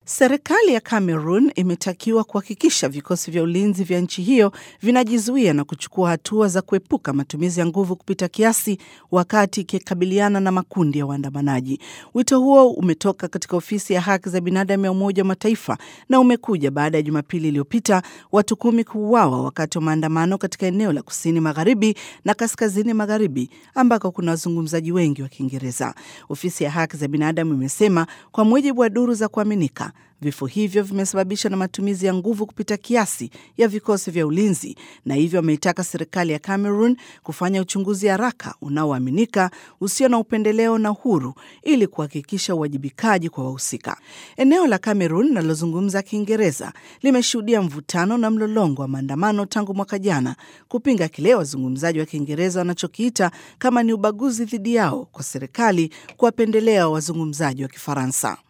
Serikali ya Cameroon imetakiwa kuhakikisha vikosi vya ulinzi vya nchi hiyo vinajizuia na kuchukua hatua za kuepuka matumizi ya nguvu kupita kiasi wakati ikikabiliana na makundi ya waandamanaji. Wito huo umetoka katika ofisi ya haki za binadamu ya Umoja wa Mataifa na umekuja baada ya Jumapili iliyopita watu kumi kuuawa wakati wa maandamano katika eneo la kusini magharibi na kaskazini magharibi ambako kuna wazungumzaji wengi wa Kiingereza. Ofisi ya haki za binadamu imesema kwa mujibu wa duru za kuaminika vifo hivyo vimesababishwa na matumizi ya nguvu kupita kiasi ya vikosi vya ulinzi, na hivyo wameitaka serikali ya Cameroon kufanya uchunguzi haraka unaoaminika, usio na upendeleo na huru, ili kuhakikisha uwajibikaji kwa wahusika. Eneo la Cameroon linalozungumza Kiingereza limeshuhudia mvutano na mlolongo wa maandamano tangu mwaka jana kupinga kile wazungumzaji wa Kiingereza wanachokiita kama ni ubaguzi dhidi yao kwa serikali kuwapendelea wazungumzaji wa Kifaransa.